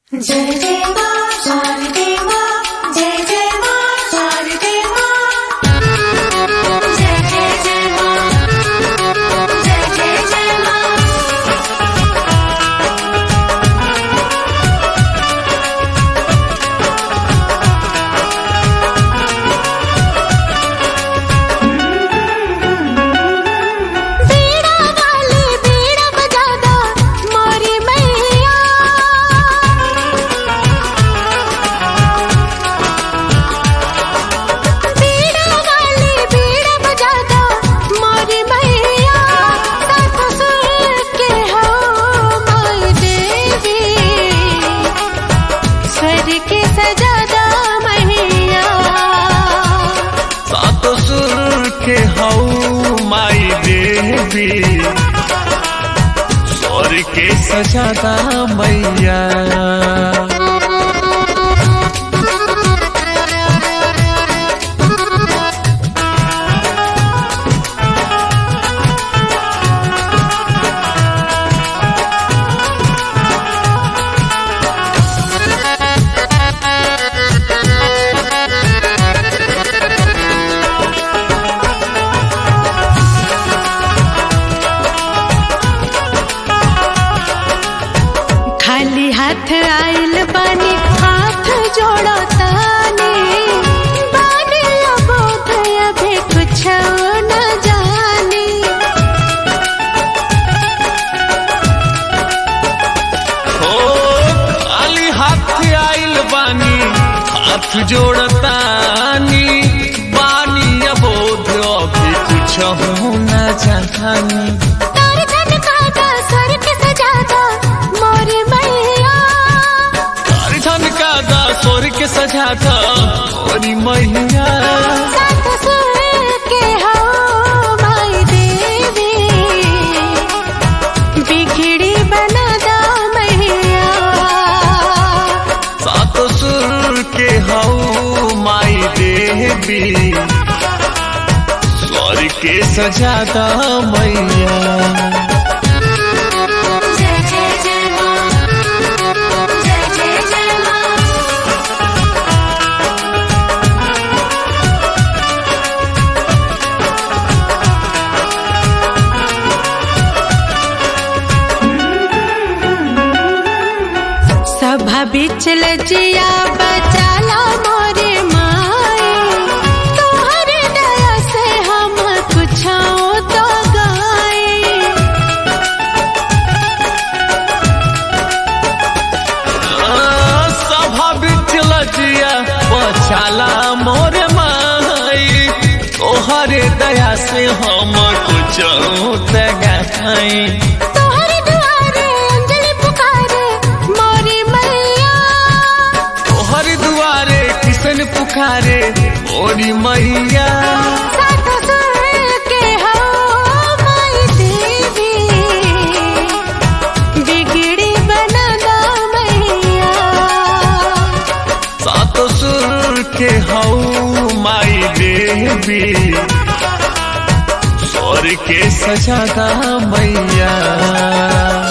जय जय माँ शारदे माँ जय जय माँ शारदे माँ जय जय जय माँ जय जय जय माँ बीड़ा वाली बीड़ा बजादा मोरी मैया बीड़ा वाली बीड़ा बजादा मोरी मैया सात सुर के हो माई देवी स्वर के सजादा मैया सात सुर के हऊ माई देवी स्वर के सजादा मैया खाली हाथ आइल बानी हाथ जोड़ो तानी बानी अबोध अभी कुछ न जानी हो खाली हाथ आइल बानी हाथ जोड़तानी बानी अबोध अभी कुछ हो न जानी तार धन काटा स्वर के सजादा मोरे मैया धन का दा स्वर के सजाता मोरी मैया सात सुर के हो माई देवी बिगड़ी बना दा मैया सात सुर के हऊ माई देवी स्वर के सजादा मैया जय जय जय माँ जय जय जय माँ सभा बिच लजिया बचाला मोरे माए तोहर दया से हम कुछ तो गाए सभा बिच लजिया बचाला मोर माई तोहरे दया से हम कुछ तगाई तोहर दुआरे अंजलि पुकारे मोरी मैया तोहर दुआरे किसन पुकारे मोरी मैया सात सुर के हो माई देवी बिगड़ी बना दा मैया सात सुर के हऊ माई देवी स्वर के सजादा मैया